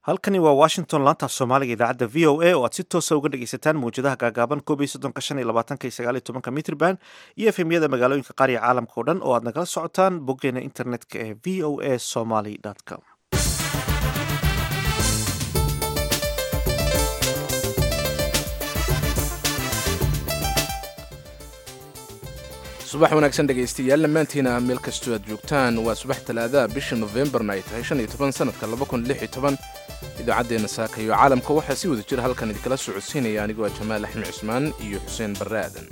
halkani waa washington laanta af soomaaliga idaacadda v o a oo aad si toosa uga dhegaysataan mawjadaha gaagaaban koob iyo soddonka shan iyo labaatanka iyo sagaal iyo tobanka mitrban iyo efemyada magaalooyinka qaar iyo caalamka oo dhan oo aad nagala socotaan boggeena internetka ee v o a somaly com subax wanaagsan dhegaystayaal dhammaantiina meel kastoo aad joogtaan waa subax talaadaha bisha nofembarna ay tahay shan iyo toban sanadka laba kun lix iyo toban idaacaddeenna saaka iyo caalamka waxaa si wada jira halkan idinkala socodsiinaya anigoo ah jamaal axmed cusmaan iyo xuseen barre aadan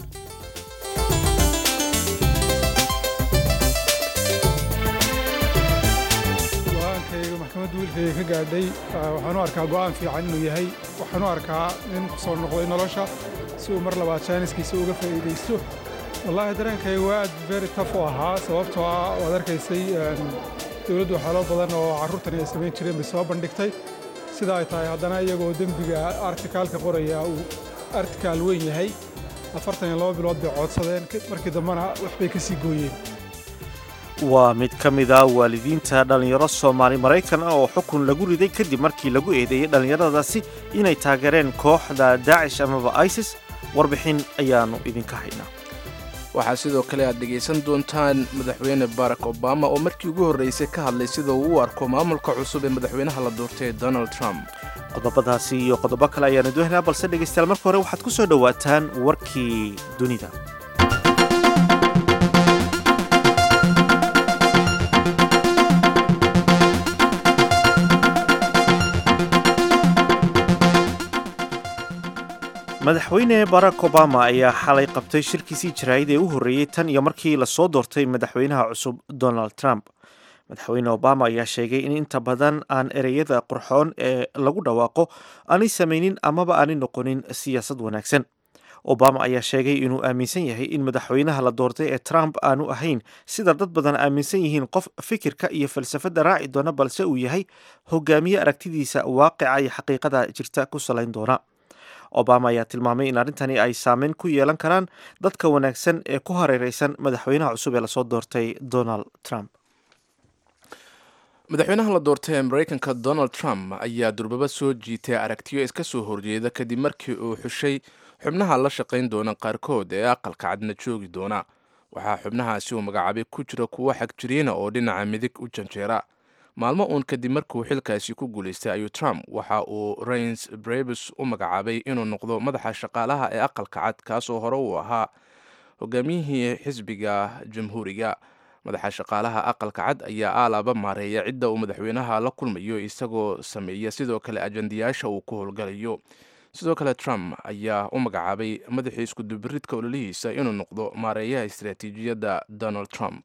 go-aankayga maxkamadda wiilkayga ka gaadhay waxaan u arkaa go'aan fiican inuu yahay waxaan u arkaa in ku soo noqday nolosha si uu mar labaad jaaniskiisa uga faa'iidaysto wallaahi dareenkayga waa aad very taf u ahaa sababtoo ah waad arkaysay dowladdu waxyaalo badan oo carruurtani ay samayn jireen bay soo bandhigtay sida ay tahay haddana iyagoo dembiga artikaalka qoraya uu artikaal weyn yahay afartan iyo laba bilood bay coodsadeen markii dambena waxbay ka sii gooyeen waa mid ka mid a waalidiinta dhallinyaro soomaali maraykan ah oo xukun lagu riday kadib markii lagu eedeeyey dhallinyaradaasi inay taageereen kooxda daacish amaba isis warbixin ayaannu idinka haynaa waxaa sidoo kale aad dhegaysan doontaan madaxweyne barack obama oo markii ugu horraysay ka hadlay sida uu u arko maamulka cusub ee madaxweynaha la doortay donald trump qodobadaasi iyo qodobo kale ayaanu doonaynaa balse dhegaystayaal marka hore waxaad ku soo dhowaataan warkii dunida madaxweyne barack obama ayaa xalay qabtay shirkiisii jaraa'id ee u horreeyey tan iyo markii lasoo doortay madaxweynaha cusub donald trump madaxweyne obama ayaa sheegay in inta badan aan ereyada qurxoon ee lagu dhawaaqo aanay samaynin amaba aanay noqonin siyaasad wanaagsan obama ayaa sheegay inuu aaminsan yahay in madaxweynaha la doortay ee trump aanu ahayn sida dad badan aaminsan yihiin qof fikirka iyo falsafadda raaci doona balse uu yahay hogaamiye aragtidiisa waaqica iyo xaqiiqada jirta ku salayn doona obama ayaa tilmaamay in arrintani ay saameyn ku yeelan karaan dadka wanaagsan ee ku hareereysan madaxweynaha cusub ee lasoo doortay donald trump madaxweynaha la doortay ee maraykanka donald trump ayaa durbaba soo jiitay aragtiyo iska soo horjeeda kadib markii uu xushay xubnaha la shaqayn doona qaarkood ee aqalka cadna joogi doona waxaa xubnahaasi uu magacaabay ku jira kuwo xagjiriina oo dhinaca midig u janjeera maalmo uun kadib markuu xilkaasi ku guulaystay ayuu trump waxa uu rains brebus u magacaabay inuu noqdo madaxa shaqaalaha ee aqalka cad kaasoo hore uu ahaa hogaamiyihii xisbiga jamhuuriga madaxa shaqaalaha aqalka cad ayaa aalaaba maareeya cidda uu madaxweynaha la kulmayo isagoo sameeya sidoo kale ajandayaasha uu ku howlgalayo sidoo kale trump ayaa u magacaabay madaxii iskudubiridka ololihiisa inuu noqdo maareeyaha istaraatiijiyadda donald trump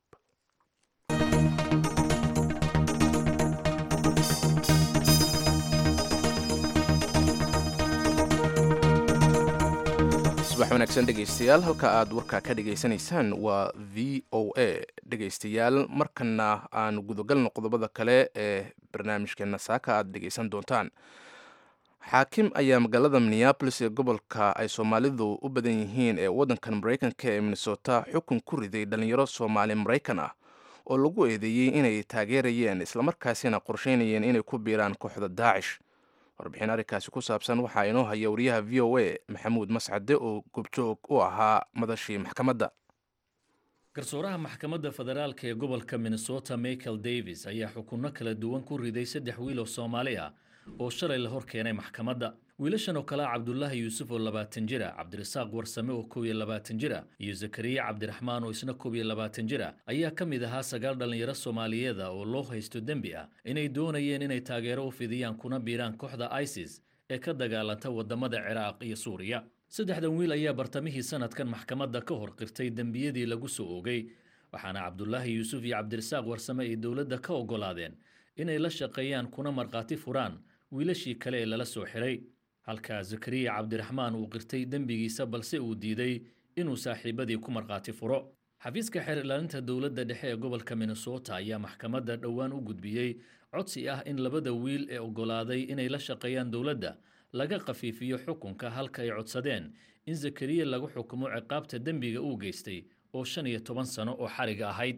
subax wanaagsan dhegaystayaal halka aad warkaa ka dhegaysanaysaan waa v o a dhegaystayaal markana aan gudagalno qodobada kale ee barnaamijkeena saaka aad dhegaysan doontaan xaakim ayaa magaalada minneabolis ee gobolka ay soomaalidu u badan yihiin ee waddankan maraykanka ee minnesota xukun ku riday dhallinyaro soomaali maraykan ah oo lagu eedeeyey inay taageerayeen islamarkaasina qorsheynayeen inay ku biiraan kooxda daacish warbixin arrinkaasi ku saabsan waxaa inoo haya wariyaha v o a maxamuud mascade oo gobjoog u ahaa madashii maxkamadda garsooraha maxkamadda federaalka ee gobolka minnesota michael davis ayaa xukunno kala duwan ku riday saddex wiil oo soomaali ah oo shalay la hor keenay maxkamadda wiilashan oo kale ah cabdulaahi yuusuf oo labaatan jira cabdirasaaq warsame oo kow iyo labaatan jira iyo zakariya cabdiraxmaan oo isna kow iyo labaatan jira ayaa ka mid ahaa sagaal dhallinyaro soomaaliyeeda oo loo haysto dembi ah inay doonayeen inay taageero u fidiyaan kuna biiraan kooxda isis ee ka dagaalanta waddamada ciraaq iyo suuriya saddexdan wiil ayaa bartamihii sanadkan maxkamadda ka hor qirtay dembiyadii lagu soo oogay waxaana cabdulaahi yuusuf iyo cabdirasaaq warsame ay dowladda ka oggolaadeen inay la shaqeeyaan kuna markhaati furaan wiilashii kale ee lala soo xiray halka zakariya cabdiraxmaan uu qirtay dembigiisa balse uu diiday inuu saaxiibadii ku markhaati furo xafiiska xeer ilaalinta dowladda dhexe ee gobolka minnesota ayaa maxkamadda dhowaan u gudbiyey codsi ah in labada wiil ee oggolaaday inay la shaqeeyaan dowladda laga khafiifiyo xukunka halka ay codsadeen in zakariya lagu xukumo ciqaabta dembiga uu geystay oo shan iyo toban sano oo xariga ahayd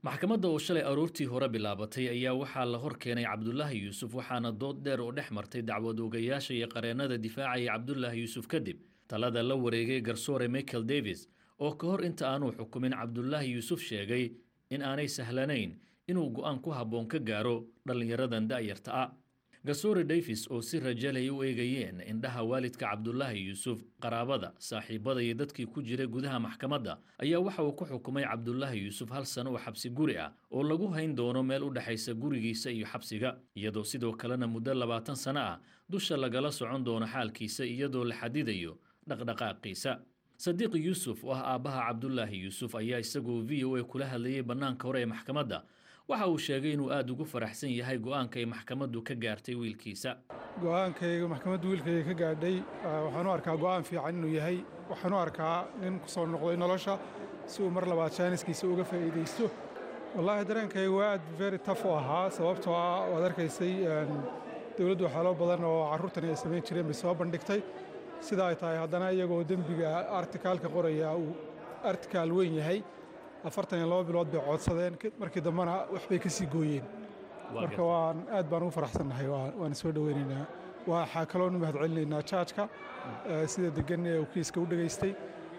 maxkamadda oo shalay aroortii hore bilaabatay ayaa waxaa la hor keenay cabdulaahi yuusuf waxaana dood dheer oo dhex martay dacwad oogayaasha iyo qareennada difaacaya cabdulaahi yuusuf kadib talada la wareegay garsoore michael davis oo ka hor inta aanuu xukumin cabdulaahi yuusuf sheegay in aanay sahlanayn inuu go'aan ku habboon ka gaaro dhallinyaradan da'yarta ah garsoore davis oo si rajalay u eegayeen indhaha waalidka cabdulaahi yuusuf qaraabada saaxiibada iyo dadkii ku jiray gudaha maxkamadda ayaa waxa uu ku xukumay cabdulaahi yuusuf hal sano oo xabsi guri ah oo lagu hayn doono meel u dhexaysa gurigiisa iyo xabsiga iyadoo sidoo kalena muddo labaatan sano ah dusha lagala socon doono xaalkiisa iyadoo la xadidayo dhaqdhaqaaqiisa sadiiq yuusuf oo ah aabbaha cabdulaahi yuusuf ayaa isagoo v o a kula hadlayay bannaanka hore ee maxkamadda waxa uu sheegay inuu aada ugu faraxsan yahay go'aanka ay maxkamaddu ka gaartay wiilkiisa go'aankayga maxkamaddu wiilkayga ka gaadhay waxaan u arkaa go'aan fiican inuu yahay waxaan u arkaa nin ku soo noqday nolosha si uu mar labaad jaaniskiisa uga faa'iidaysto wallaahi dareenkayga waa aad very taf u ahaa sababtoo ah waad arkaysay dowladdu waxyaalo badan oo carruurtani ay samayn jireen bay soo bandhigtay sida ay tahay haddana iyagoo dembiga artikaalka qoraya uu artikaal weyn yahay afartan iyo laba bilood bay coodsadeen markii dambena waxbay ka sii gooyeen marka waan aad baan ugu faraxsannahay waana soo dhoweynaynaa waxaa kaloonu mahad celinaynaa jaajka sida degan ee uu kiiska u dhegaystay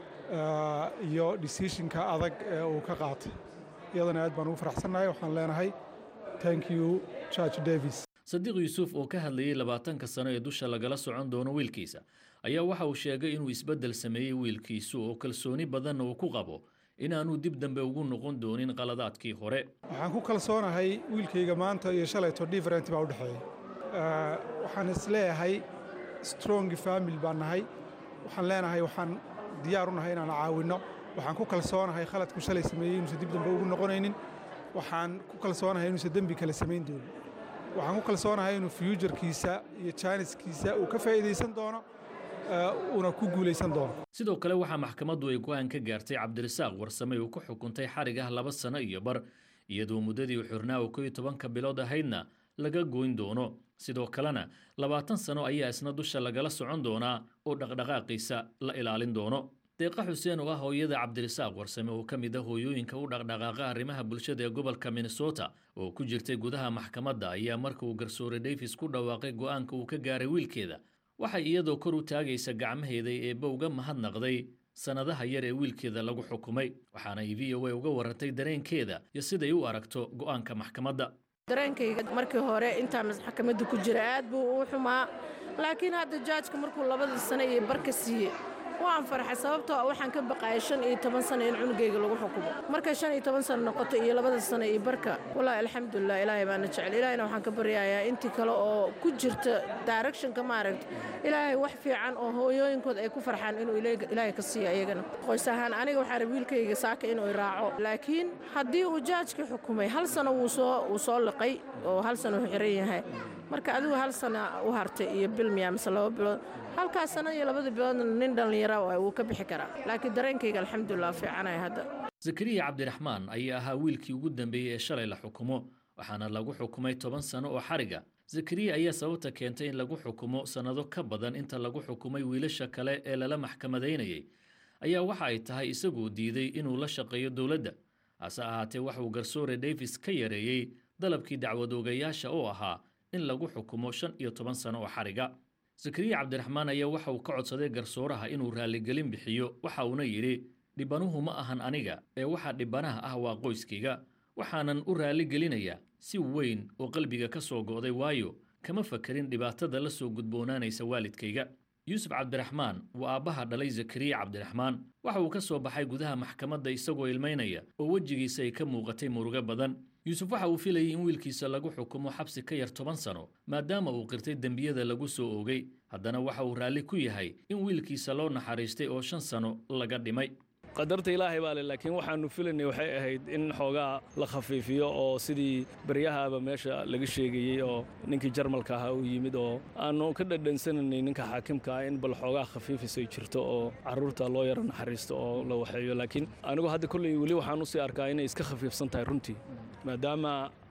iyo decisionka adag ee uu ka qaatay iyadana aad baan ugu faraxsannahay waxaan leenahay thank you judge davis sadiiq yuusuf oo ka hadlayay labaatanka sano ee dusha lagala socon doono wiilkiisa ayaa waxa uu sheegay inuu isbeddel sameeyey wiilkiisu oo kalsooni badanna uu ku qabo inaanuu dib dambe ugu noqon doonin qaladaadkii hore waxaan ku kalsoonahay wiilkayga maanta iyo shalayto different baa u dhexeeya waxaan isleeyahay strong family baan nahay waxaan leenahay waxaan diyaar u nahay inaan caawinno waxaan ku kalsoonahay khaladku shalay sameeyey inuusan dib dambe ugu noqonaynin waxaan ku kalsoonahay inuusan dembi kale samayn doonin waxaan ku kalsoonahay inuu fyuujarkiisa iyo jaaniskiisa uu ka faa'iidaysan doono uuna ku guulaysan doono sidoo kale waxaa maxkamaddu ay go'aan ka gaartay cabdirasaaq warsame uu ku xukuntay xarig ah laba sano iyo bar iyadoo muddadii xurnaa oo koyo tobanka bilood ahaydna laga goyn doono sidoo kalena labaatan sano ayaa isna dusha lagala socon doonaa oo dhaqdhaqaaqiisa la ilaalin doono deeqa xuseen oo ah hooyada cabdirasaaq warsame oo ka mid a hooyooyinka u dhaqdhaqaaqa arrimaha bulshada ee gobolka minnesota oo ku jirtay gudaha maxkamadda ayaa marka uu garsoore davis ku dhawaaqay go'aanka uu ka gaaray wiilkeeda waxay iyadoo kor u taagaysa gacmaheeda eebba uga mahadnaqday sannadaha yar ee wiilkeeda lagu xukumay waxaana ay v o a uga warantay dareenkeeda iyo siday u aragto go'aanka maxkamadda dareenkayga markii hore intaa maxkamadda ku jira aad buu uu xumaa laakiin hadda jaajka markuu labadii sano iyo barka siiyey waan farxay sababtoo waxaan ka baqaayay shan iyo toban sano in cunugayga lagu xukumo markay shan iyo toban sano noqoto iyo labada sano iyo barka wallaahi alxamdulilah ilaahay baana jecel ilaahayna waxaan ka baryayaa intii kale oo ku jirta directionka maaragta ilaahay wax fiican oo hooyooyinkooda ay ku farxaan inuu ilaahay ka siiyo iyagana qoys ahaan aniga waxaa rab wiilkayga saaka inuu iraaco laakiin haddii uu jaajkii xukumay hal sano wuu soo wuu soo liqay oo hal sano uu xiran yahay marka adigu hal sana u hartay iyo bil miya mise laba bilood halkaas sana iyo labada biloodna nin dhallinyara waay wuu ka bixi karaa laakiin dareenkayga alxamdulilah fiicanaya hadda zakariya cabdiraxmaan ayaa ahaa wiilkii ugu dambeeyey ee shalay la xukumo waxaana lagu xukumay toban sano oo xariga zakariya ayaa sababta keentay in lagu xukumo sannado ka badan inta lagu xukumay wiilasha kale ee lala maxkamadaynayay ayaa waxa ay tahay isaguu diiday inuu la shaqeeyo dowladda hase ahaatee waxauu garsoore davis ka yareeyey dalabkii dacwadoogayaasha oo ahaa in lagu xukumo shan iyo toban sano oo xariga zakariya cabdiraxmaan ayaa waxa uu ka codsaday garsooraha inuu raalligelin bixiyo waxa uuna yidhi dhibanuhu ma ahan aniga ee waxa dhibanaha ah waa qoyskayga waxaanan u raalligelinayaa si weyn oo qalbiga ka soo go'day waayo kama fakarin dhibaatada la soo gudboonaanaysa waalidkayga yuusuf cabdiraxmaan waa aabbaha dhalay zakariya cabdiraxmaan waxa uu ka soo baxay gudaha maxkamadda isagoo ilmaynaya oo wejigiisa ay ka muuqatay murugo badan yuusuf waxa uu filayay in wiilkiisa lagu xukumo xabsi ka yar toban sano maadaama uu qirtay dembiyada lagu soo oogay haddana waxa uu raalli ku yahay in wiilkiisa loo naxariistay oo shan sano laga dhimay qadarta ilaahay baa le laakiin waxaannu filaynay waxay ahayd in xoogaa la khafiifiyo oo sidii baryahaaba meesha laga sheegayey oo ninkii jarmalka ahaa uu yimid oo aannu ka dhadhansananay ninka xaakimka ah in bal xoogaa khafiifis ay jirto oo carruurta loo yaro naxariisto oo la waxeeyo laakiin anigu hadda kolley weli waxaan usii arkaa inay iska khafiifsan tahay runtii maadaama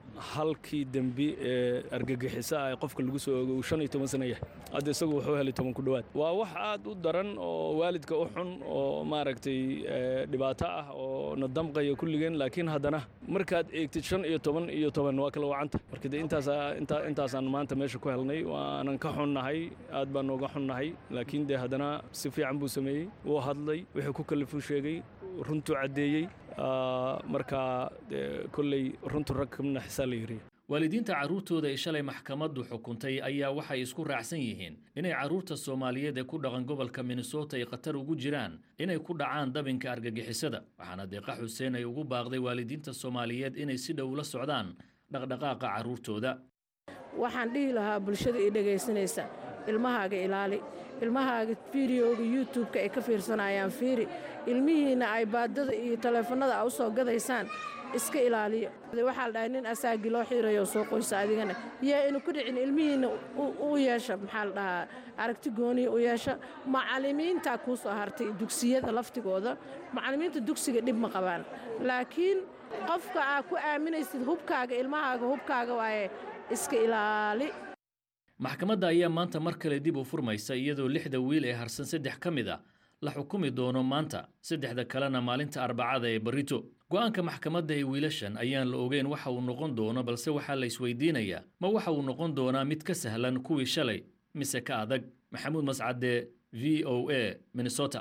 halkii dembi ee argagixiso ah ee qofka lagu soo ogo uu shan iyo toban sana yahay hadda isagu wuxuu helay toban ku dhowaad waa wax aad u daran oo waalidka u xun oo maaragtay dhibaato ah oo na damqaya kulligeen laakiin haddana markaad eegtid shan iyo toban iyo toban waa kala wacanta marka de intaasa intaa intaasaan maanta meesha ku helnay waanan ka xunnahay aad baan nooga xunnahay laakiin dee haddana si fiican buu sameeyey wuu hadlay wixii ku kalifuu sheegay runtuu caddeeyey marka kolley runtu rag kamna xisaa la yiriya waalidiinta carruurtooda ay shalay maxkamaddu xukuntay ayaa waxay isku raacsan yihiin inay carruurta soomaaliyeed ee ku dhaqan gobolka minnesota ay khatar ugu jiraan inay ku dhacaan dabinka argagixisada waxaana deeqa xuseen ay ugu baaqday waalidiinta soomaaliyeed inay si dhow la socdaan dhaqdhaqaaqa carruurtooda waxaan dhihi lahaa bulshada ii dhegaysanaysa ilmahaaga ilaali ilmahaaga fideoga youtube-ka ay ka fiirsanayaan fiiri ilmihiinna ay baadada iyo taleefannada a u soo gadaysaan iska ilaaliyo waxaa la dhahay nin asaagii loo xiirayo soo qoysa adigana yaa inu ku dhicin ilmihiinna u yeesha maxaa la dhahaa aragti gooniya u yeesha macallimiintaa kuu soo hartay dugsiyada laftigooda macallimiinta dugsiga dhib ma qabaan laakiin qofka aa ku aaminaysid hubkaaga ilmahaaga hubkaaga waaye iska ilaali maxkamadda ayaa maanta mar kale dib u furmaysa iyadoo lixda wiil ee harsan saddex ka mid a la xukumi doono maanta saddexda kalena maalinta arbacada ee barito go'aanka maxkamadda ee wiilashan ayaan la ogeyn waxa uu noqon doono balse waxaa la isweydiinayaa ma waxa uu noqon doonaa mid ka sahlan kuwii shalay mise ka adag maxamuud mascade v o a minnesota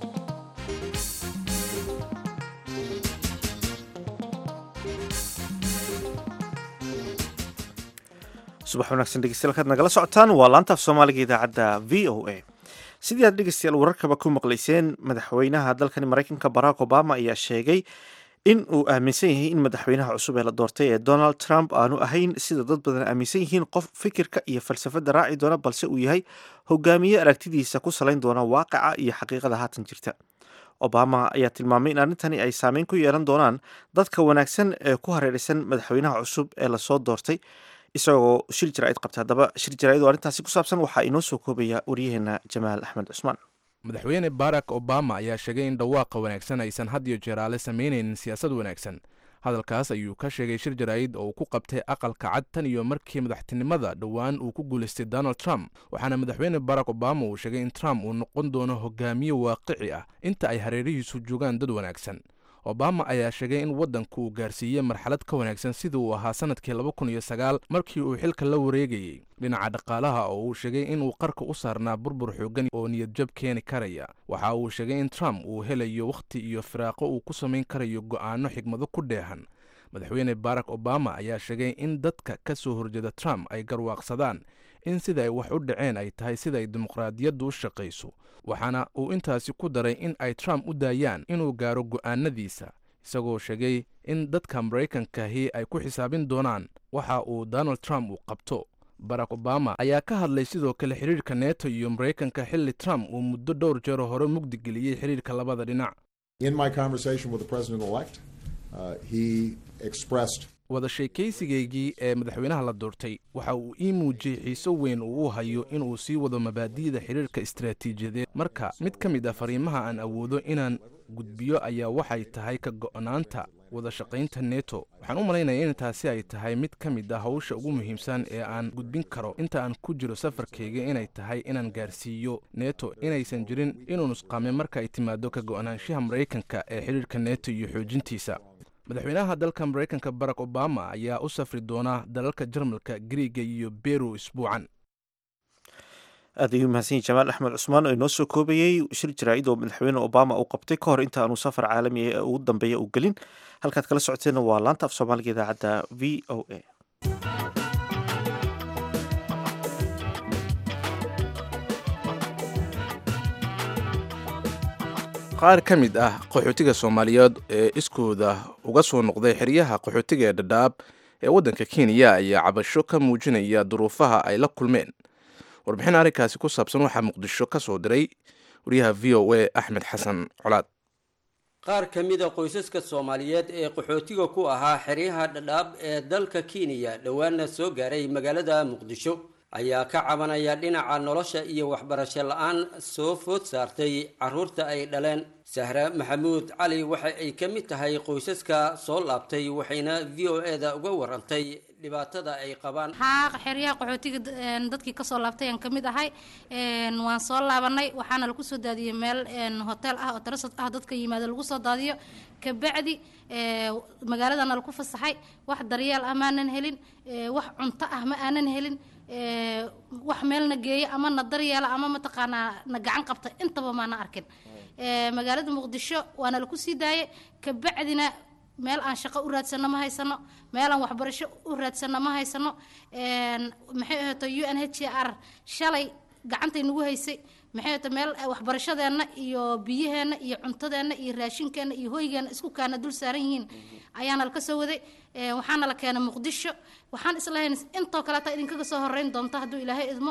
subax wanaagsan dhegeystayaal kaad nagala socotaan waa laantaaf soomaaliga idaacadda v o a sidii aad dhegeystayaal wararkaba ku maqlayseen madaxweynaha dalkani maraykanka barack obama ayaa sheegay in uu aaminsan yahay in madaxweynaha cusub ee la doortay ee donald trump aanu ahayn sida dad badan aaminsan yihiin qof fikirka iyo falsafadda raaci doona balse uu yahay hogaamiye aragtidiisa ku salayn doona waaqica iyo xaqiiqada haatan jirta obama ayaa tilmaamay in arrintani ay saameyn ku yeelan doonaan dadka wanaagsan ee ku hareeraysan madaxweynaha cusub ee lasoo doortay isagoo shir jaraa'id qabta haddaba shir jaraa'id oo arrintaasi ku saabsan waxaa inoo soo koobaya waryaheena jamaal axmed cusmaan madaxweyne barack obama ayaa sheegay in dhawaaqa wanaagsan aysan had iyo jeeraale samaynaynin siyaasad wanaagsan hadalkaas ayuu ka sheegay shir jaraa'id oo uu ku qabtay aqalka cad tan iyo markii madaxtinimada dhowaan uu ku guulaystay donald trump waxaana madaxweyne barack obama uu sheegay in trump uu noqon doono hogaamiye waaqici ah inta ay hareerihiisu joogaan dad wanaagsan obama ayaa sheegay in waddanku uu gaarsiiyey marxalad ka wanaagsan sida uu ahaa sannadkii laba kun iyo sagaal markii uu xilka la wareegayey dhinaca dhaqaalaha oo uu sheegay inuu qarka u saarnaa burbur xoogan oo niyadjab keeni karaya waxa uu sheegay in trump uu helayo wakhti iyo firaaqo uu ku samayn karayo go'aano xigmado ku dheehan madaxweyne barack obama ayaa sheegay in dadka ka soo horjeeda trump ay garwaaqsadaan in sida ay wax u dhaceen ay tahay sida ay dimuqraadiyaddu u shaqayso waxaana uu intaasi ku daray in ay trump u daayaan inuu gaaro go'aanadiisa isagoo sheegay in dadka maraykankahi ay ku xisaabin doonaan waxa uu donald trump uu qabto barack obama ayaa ka hadlay sidoo kale xidhiirka neto iyo maraykanka xilli trump uu muddo dhowr jeer hore mugdi geliyey xidhiirka labada dhinac wada sheekaysigaygii ee madaxweynaha la doortay waxa uu ii muujiyey xiiso weyn uu u hayo inuu sii wado mabaadi'da xidhiirka istaraatiijiyadeed marka mid ka mid ah fariimaha aan awoodo inaan gudbiyo ayaa waxay tahay ka go'naanta wada shaqaynta neto waxaan u malaynaya in taasi ay tahay mid ka mid ah hawsha ugu muhiimsan ee aan gudbin karo inta aan ku jiro safarkayga inay tahay inaan gaarsiiyo neto inaysan jirin inuu nusqaame marka ay timaado ka go'naanshaha maraykanka ee xidhiirka neto iyo xoojintiisa madaxweynaha dalka maraykanka barack obama ayaa u safri doona dalalka jarmalka griiga iyo beru isbuucan aad ayuu mahadsan yahi jamaal axmed cusmaan oo inoo soo koobayey shir jaraa'id oo madaxweyne obama uu qabtay ka hor inta aanu safar caalami ee ugu dambeeya u gelin halkaad kala socoteenna waa laanta af soomaaliga idaacadda v o a qaar ka mid ah qaxootiga soomaaliyeed ee iskooda uga soo noqday xeryaha qaxootiga ee dhadhaab ee waddanka kenya ayaa cabasho ka muujinaya duruufaha ay la kulmeen warbixin arrinkaasi ku saabsan waxaa muqdisho ka soo diray wariyaha v o a axmed xasan colaad qaar ka mida qoysaska soomaaliyeed ee qaxootiga ku ahaa xeryaha dhadhaab ee dalka kenya dhowaana soo gaaray magaalada muqdisho ayaa ka cabanaya dhinaca nolosha iyo waxbarasho la-aan soo food saartay carruurta ay dhaleen sahre maxamuud cali waxa ay ka mid tahay qoysaska soo laabtay waxayna v o e da uga warantay dhibaatada ay qabaan haa xeryaha qaxootiga dadkii kasoo laabtay aan kamid ahay waan soo laabanay waxaana lagu soo daadiyey meel hotel ah oo tarasad ah dadka yimaada lagu soo daadiyo kabacdi magaaladana lagu fasaxay wax daryeel ah maanan helin wax cunto ah ma aanan helin wax meelna geeya ama na daryeela ama mataqaanaa na gacan qabta intaba maana arkin magaalada muqdisho waana laku sii daayay kabacdina meel aan shaqo u raadsano ma haysano meel aan waxbarasho u raadsano ma haysano maxay ahaato u n h r shalay gacantay nagu haysay maxay ahaato meel waxbarashadeenna iyo biyaheenna iyo cuntadeenna iyo raashinkeenna iyo hoygeenna isku kaana dul saaran yihiin ayaana laka soo waday waxaana la keenay muqdisho waxaan islahayn intoo kaleeta idinkaga soo horeyn doonto hadduu ilaahay idmo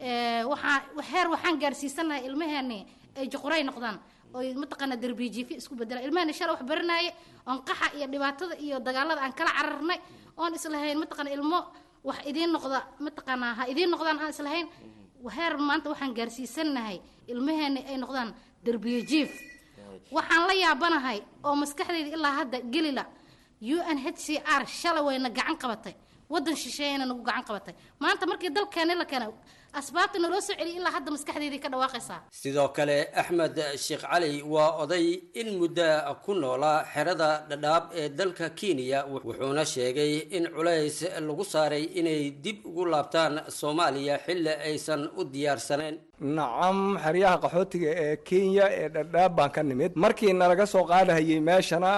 waxaa heer waxaan gaarsiisanahay ilmaheeni ay juquray noqdaan oy mataqaanaa darbijiifi isku bedela ilmahani shala wax baranaaye oon qaxa iyo dhibaatada iyo dagaalada aan kala cararnay oon islahayn mataqaana ilmo wax idiin noqda mataqaanaa ha idiin noqdaan aan islahayn heer maanta waxaan gaarsiisanahay ilmaheeni ay noqdaan darbijiif waxaan la yaabanahay oo maskaxdayda ilaa hadda gelila u n h c r shalay wayna gacan qabatay wadan shisheeyana nagu gacan qabatay maanta markii dalkeeni la keenay asbaabta naloo soo celiyay ilaa hadda maskaxdeydii ka dhawaaqaysaa sidoo kale axmed sheekh cali waa oday in muddo ku noolaa xerada dhadhaab ee dalka kenya wuxuuna sheegay in culays lagu saaray inay dib ugu laabtaan soomaaliya xilli aysan u diyaarsanayn nacam xeryaha qaxootiga ee kenya ee dhadhaab baan ka nimid markii nalaga soo qaadahayey meeshana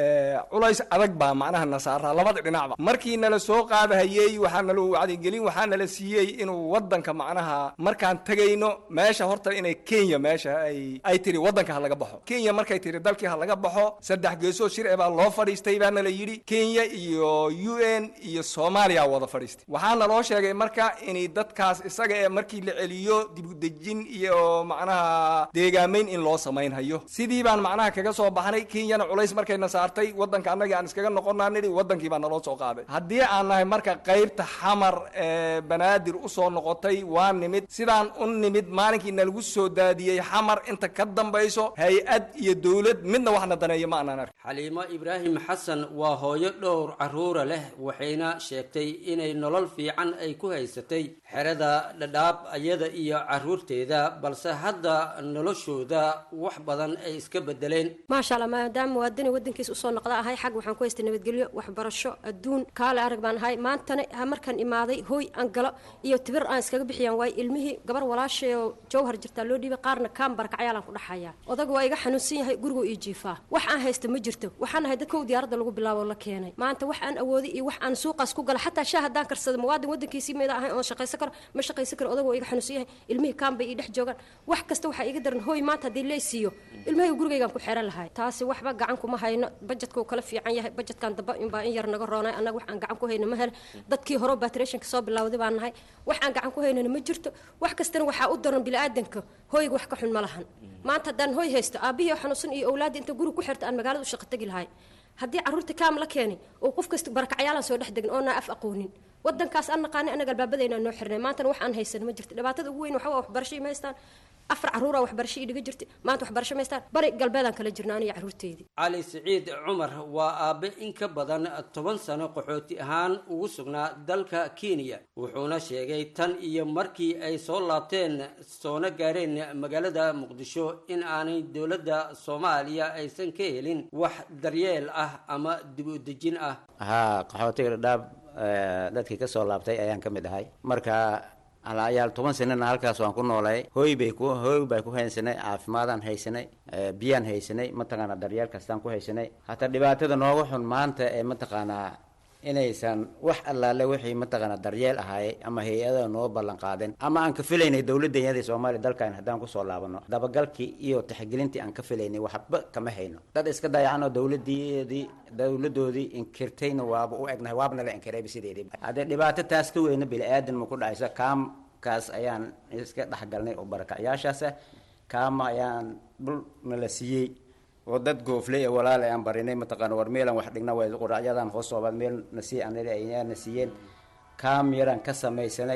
culays adag baa macnaha na saaraa labada dhinacba markii nala soo qaadahayey waxaa nala wacdigelin waxaa nala siiyey inuu wadanka macnaha markaan tegayno meesha horta inay kenya meesha ay ay tiri wadanka ha laga baxo kenya markay tiri dalkii ha laga baxo saddex geesoo shir e baa loo fadhiistay baa nala yidhi kenya iyo u n iyo soomaaliya wada fadhiistay waxaa naloo sheegay marka inay dadkaas isaga ee markii la celiyo dibudejin iyo macnaha deegaamayn in loo samaynhayo sidii baan macnaha kaga soo baxnay kenyana culays markayna saartay wadanka annagii aan iskaga noqonaa nidhi wadankii baa naloo soo qaaday haddii aan nahay marka qaybta xamar ee banaadir usoo noqotay waa nimid sidaan u nimid maalinkii nalagu soo daadiyey xamar inta ka dambayso hay-ad iyo dowlad midna waxna daneeyo ma aanan ark xaliimo ibraahim xasan waa hooyo dhowr carruura leh waxayna sheegtay inay nolol fiican ay ku haysatay xerada dhadhaab ayada iyo carruurteeda balse hadda noloshooda wax badan ay iska bedeleen maasha allah maadaama muwaadini wadankiisa usoo noqda ahay xag waxaan ku haystay nabadgelyo waxbarasho adduun kaale arag baan ahay maantana markaan imaaday hooy aan galo iyo tibir aan iskaga bixiyaan waayo ilmihii gabar walaashay oo jawhar jirtaa loo dhiibay qaarna kaan barakacayaalaan ku dhaxayaa odag waa iga xanuunsan yahay gurigoo ii jiifaa wax aan haysta ma jirto waxaan ahay dadkow diyaaradda lagu bilaabo la keenay maanta wax aan awooday iyo wax aan suuqaas ku gala xataa shaah haddaan karsado muwaadin wadankiisii meeda ahay oon shaqaysan karo ma shaqaysan karo odag waa iga xanuunsan yahay ilmihii kaan bay ii dhex joogaan wax kasta waxaa iga daran hooy maanta haddii leesiiyo ilmahayga gurigaygaan ku xeran lahay taasi waxba gacan kuma hayno bajetkuu kala fiican yahay bajetkan damba inbaa in yar naga roonay annaga wax aan gacan ku hayno ma hel dadkii hore batrationka soo bilowday baan nahay wax aan gacan ku haynana ma jirto wax kastana waxaa u daran biniaadanka hooyga wax ka xun ma lahan maanta haddaan hooy haysto aabihii oo xanuunsan iyo owlaadda inta guri ku xirta aan magaalada u shaqo tegi lahay haddii carruurta kaam la keenay oo qof kasta barakacayaalaan soo dhex degin oonaa af aqoonin wadankaas aan naqaanay annaga albaabadayna noo xirnay maantana wax aan haysan ma jirto dhibaatada ugu weyn waxa waa waxbarasho ima haystaan afar carruura waxbarasho ii dhiga jirta maanta waxbarasho ma haystaan bari galbeedaan kala jirna aniga carruurteydii cali siciid cumar waa aabe in ka badan toban sano qaxooti ahaan ugu sugnaa dalka kenya wuxuuna sheegay tan iyo markii ay soo laabteen soona gaareen magaalada muqdisho in aanay dowladda soomaaliya aysan ka helin wax daryeel ah ama dib u dejin ah haa qaxootiga dhadhaab dadkii kasoo laabtay ayaan ka mid ahay marka alayaal toban sanana halkaas waan ku noolay hooy bay ku hooy baan ku haysanay caafimaadaan haysanay biyaan haysanay mataqaanaa daryeel kastaan ku haysanay hataa dhibaatada nooga xun maanta ee mataqaanaa inaysan wax allaale wixii mataqaanaa daryeel ahaayey ama hay-ada noo ballan qaadeen ama aan ka filaynay dowladdenyadii soomaaliya dalkan haddaan kusoo laabano dabagalkii iyo tixgelintii aan ka filaynay waxba kama hayno dad iska dayacan oo dowladeedii dowladoodii inkirtayna waaba u egnahay waaba nala inkirayba sideedii haddee dhibaato taas ka weyna bili-aadan ma ku dhacaysa kaamkaas ayaan iska dhexgalnay oo barakacyaashaas ah kaama ayaan dhul nala siiyey oo dad goofley ee walaal aan barinay mataqaana war meelan wax dhigna way quraacyadan hoos soobaad meel na sii anada ayna siiyeen kaam yaraan ka samaysanay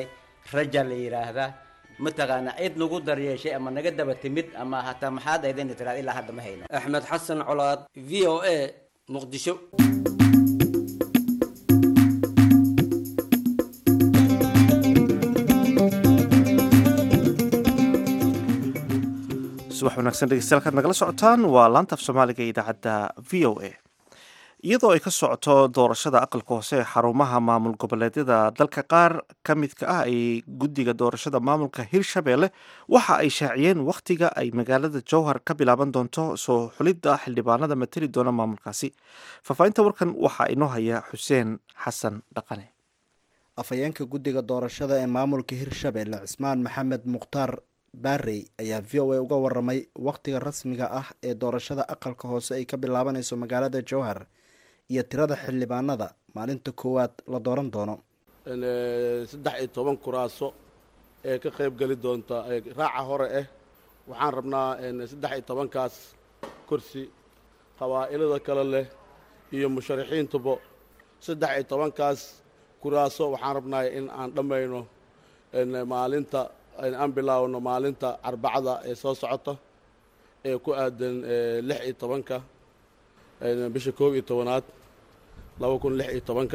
raja la yidhaahdaa mataqaana cid nagu daryeeshay ama naga daba timid ama hataa maxaad aydin tiraad ilaa hadda ma hayna axmed xasan colaad v o a muqdisho subax wanaagsan dhegeystayaal kaad nagala socotaan waa laanta af soomaaliga ee idaacadda v o a iyadoo ay ka socoto doorashada aqalka hoose ee xarumaha maamul goboleedyada dalka qaar ka midka ah ay guddiga doorashada maamulka hirshabeelle waxa ay shaaciyeen wakhtiga ay magaalada jowhar ka bilaaban doonto soo xulidda xildhibaanada mateli doona maamulkaasi faahfaahinta warkan waxaa inoo haya xuseen xasan dhaqane afhayeenka guddiga doorashada ee maamulka hirshabeelle cismaan maxamed mukhtaar baarey ayaa v o a uga waramay wakhtiga rasmiga ah ee doorashada aqalka hoose ay ka bilaabanayso magaalada jowhar iyo tirada xildhibaanada maalinta koowaad la dooran doono saddex iyo toban kuraaso ee ka qayb geli doonta raaca hore ah waxaan rabnaa saddex iyo tobankaas kursi qabaa'ilada kale leh iyo musharaxiintuba saddex iyo tobankaas kuraaso waxaan rabnaa in aan dhammayno maalinta aan bilaawno maalinta arbacada ee soo socota ee ku aadan lix iyo tobanka bisha koob iyo tobanaad laba kun lix iyo tobanka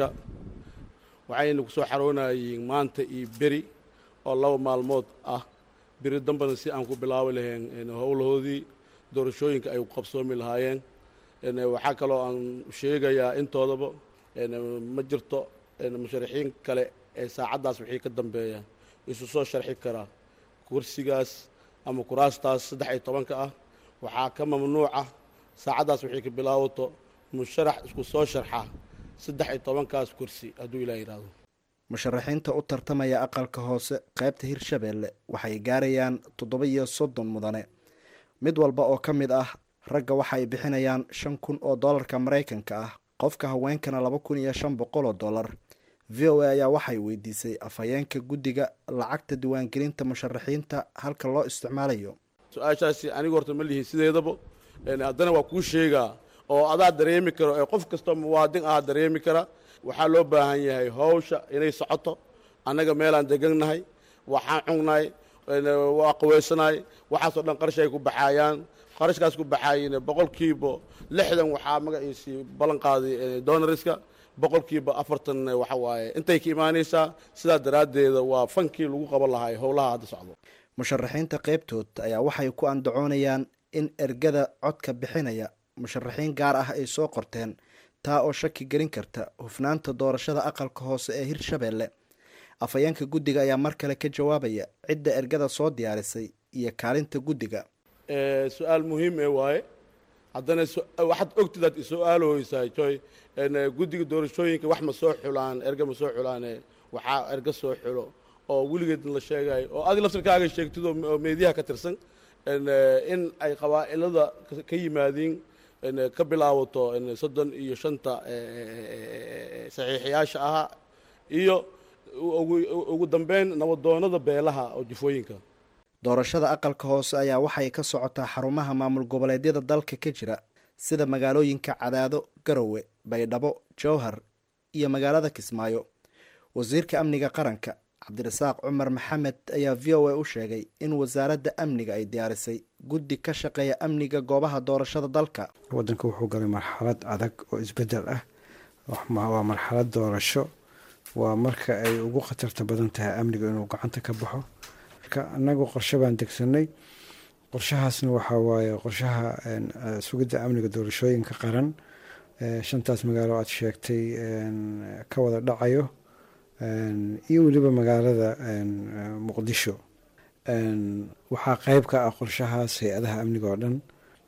waxayna ku soo xaroonayiin maanta iyo beri oo laba maalmood ah beri dambena si aan ku bilaabi lahayn howlahoodii doorashooyinka ay qabsoomi lahaayeen waxaa kaloo aan sheegayaa intoodaba ma jirto musharaxiin kale ee saacaddaas wixii ka dambeeya isu soo sharxi karaa kursigaas ama kuraastaas saddex iyo tobanka ah waxaa ka mamnuuca saacaddaas wixii ka bilaabato musharax isku soo sharxa saddex iyo tobankaas kursi hadduu ilaa yidhaahdo musharaxiinta u tartamaya aqalka hoose qaybta hirshabeelle waxay gaarayaan toddoba iyo soddon mudane mid walba oo ka mid ah ragga waxa ay bixinayaan shan kun oo dollarka maraykanka ah qofka haweenkana laba kun iyo shan boqol oo dollar v o a ayaa waxay weydiisay afhayeenka guddiga lacagta diiwaangelinta musharaxiinta halka loo isticmaalayo su-aashaasi anigu horta ma lihin sideedaba haddana waa kuu sheegaa oo adaa dareemi karo ee qof kastoo muwaadin ah dareemi kara waxaa loo baahan yahay hawsha inay socoto annaga meelaan degannahay waxaan cugnahay waa qaweysanahay waxaasoo dhan qarash ay ku baxaayaan qarashkaas ku baxaayina boqolkiiba lixdan waxaa magaciisii ballan qaaday donariska boqolkiiba afartan waxa waaye intay ka imaanaysaa sidaa daraaddeeda waa fankii lagu qaban lahay howlaha hadda socdo musharaxiinta qaybtood ayaa waxay ku andacoonayaan in ergada codka bixinaya musharaxiin gaar ah ay soo qorteen taa oo shaki gelin karta hufnaanta doorashada aqalka hoose ee hirshabeelle afhayeenka guddiga ayaa mar kale ka jawaabaya cidda ergada soo diyaarisay iyo kaalinta guddiga su-aal muhiim ee waaye haddana waxaad ogtidaad isu-aalooysaa joy guddiga doorashooyinka wax ma soo xulaan erga ma soo xulaane waxaa erga soo xulo oo weligeed la sheegayo oo adig laftirkaaga sheegtid oo meediyaha ka tirsan in ay qabaa'ilada ka yimaadiin ka bilaabato soddon iyo shanta saxiixiyaasha ahaa iyo ugu dambeyn nabadoonada beelaha oo jifooyinka doorashada aqalka hoose ayaa waxay ka socotaa xarumaha maamul goboleedyada dalka ka jira sida magaalooyinka cadaado garowe baydhabo jowhar iyo magaalada kismaayo wasiirka amniga qaranka cabdirasaaq cumar maxamed ayaa v o a u sheegay in wasaaradda amniga ay diyaarisay guddi ka shaqeeya amniga goobaha doorashada dalka waddanka wuxuu galay marxalad adag oo isbeddel ah waa marxalad doorasho waa marka ay ugu khatarta badan tahay amniga inuu gacanta ka baxo marka annagu qorshe baan degsanay qorshahaasna waxaa waaye qorshaha sugidda amniga doorashooyinka qaran shantaas magaalo aad sheegtay ka wada dhacayo iyo weliba magaalada muqdisho waxaa qeyb ka ah qorshahaas hay-adaha amniga oo dhan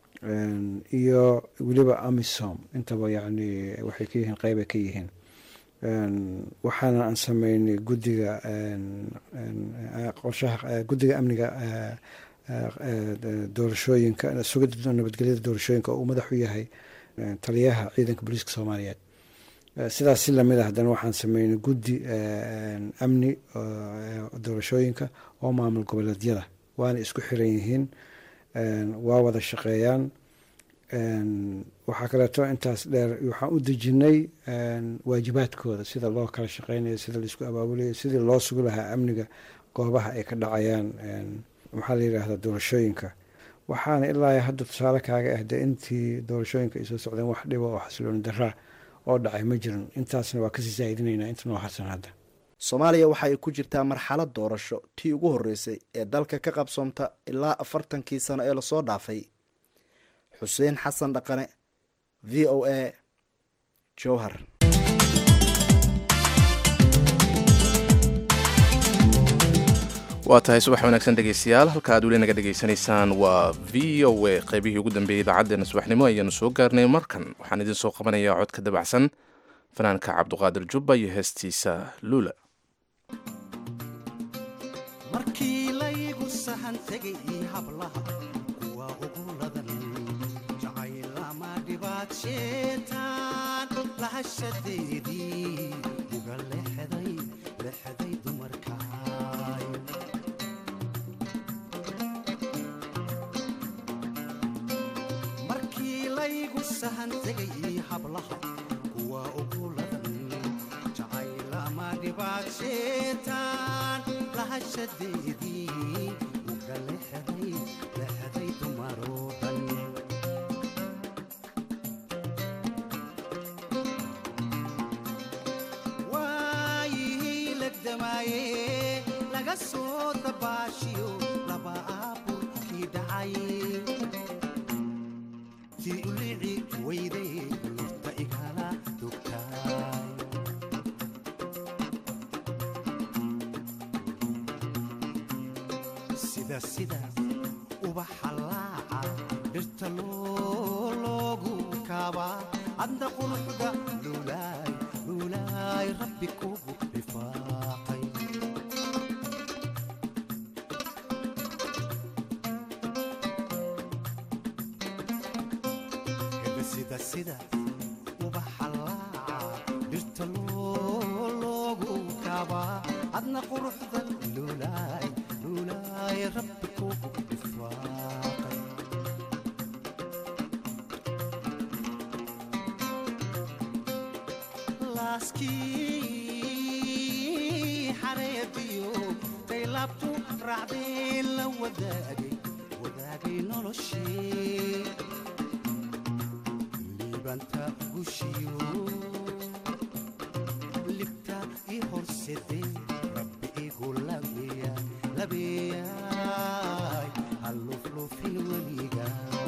iyo weliba amisom intaba yacni waxay ka yihiin qeyb ay ka yihiin waxaana aan sameynay guddiga qorshaha guddiga amniga doorashooyinka sugidda nabadgelyada doorashooyinka oo uu madax u yahay taliyaha ciidanka booliiska soomaaliyeed sidaas si lamid ah haddana waxaan sameynay guddi amni doorashooyinka oo maamul goboleedyada waana isku xiran yihiin waa wada shaqeeyaan waxaa kaleeto intaas dheer waxaan u dejinay waajibaadkooda sida loo kala shaqeynayo sida laisku abaabulayo sidii loo sugi lahaa amniga goobaha ay ka dhacayaan maxaa la yidhaahdaa doorashooyinka waxaana ilaa hadda tusaale kaaga ah dee intii doorashooyinka ay soo socdeen wax dhiba oo xasilooni daraa oo dhacay ma jirin intaasna waa kasii saa'idinaynaa inta noo harsan hadda soomaaliya waxa ay ku jirtaa marxalad doorasho tii ugu horreysay ee dalka ka qabsoomta ilaa afartankii sano ee lasoo dhaafay xuseen xasan dhaqane v o a jowhar waa tahay subax wanaagsan dhegaystayaal halka aad weli naga dhegaysanaysaan waa v o a qaybihii ugu dambeeyey idaacaddeenna subaxnimo ayaanu soo gaarnay markan waxaan idin soo qabanayaa cod ka dabacsan fanaanka cabduqaadir jubba iyo heestiisa luula markii laygu sahan tegay hablaha kuwa ugu ladan jacaylama dhibaad sheetaan lahashadeedii uga lexday lexday dumarkaay markii laygu sahan tegay hablaha kuwa ugu ladan jacaylama dhibaad sheetaan lahashadeedii uga lexday lexday dumaroo dhan waayihii legdamaaye laga soo dabaashiyo laba aaburkii dhacay tii ulici weyday lurta igala dogtaay sida sida ubaxa laaca dhirta loo loogu kaabaa adna quruxda luulaay luulaay rabbi kugu dhifaaqay Hebe sida sida ubaxa laaca dhirta loo loogu kaabaa adna quruxda luulaay luulaay rabbi kugu dhifaaqay laaskii xareediyo taylabtu raacdeen la wadaagay wadaagay noloshii liibanta gushiyo libta i horsedee rabbi igu labeeya labeeyaay halluflufin weliga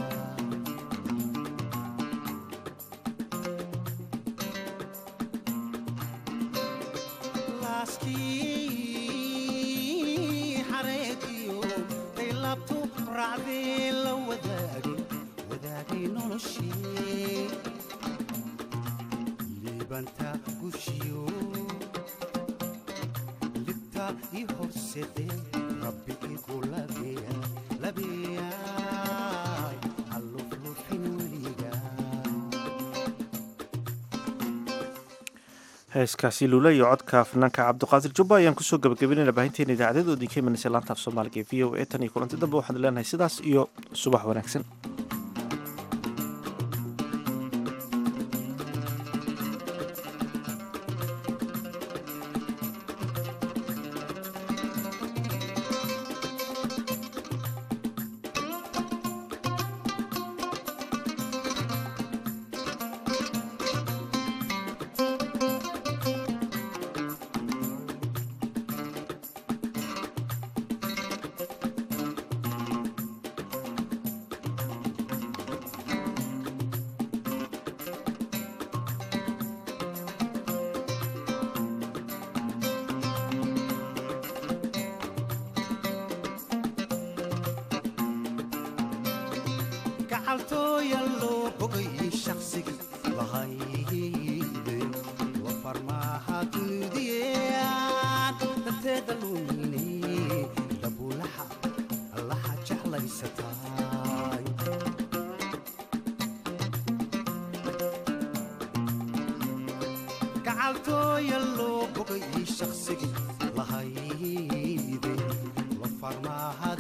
laaskii xareediyo taylabtu raacdeen la wadaagay wadaagay noloshii liibanta gushiyo libta i horsedee rabbi igu labeeya labeeyaay halluflufin weliga heeskaasi luula iyo codka fanaanka cabdiqaadir jubba ayaan kusoo gabagabeynayna baahinteena idaacadeed oo idinka imanaysa laanta af soomaaliga ee v o a tan iyo kulanti dambe waxaan leenahay sidaas iyo subax wanaagsan gacaltooya loo bogay shaqsigii lahayde wa farmaaha dunidiyaan danteeda luumine dabulaha allaha jeclaysataay gacaltooya loo bogay shaqsigii lahayde wa farmaaha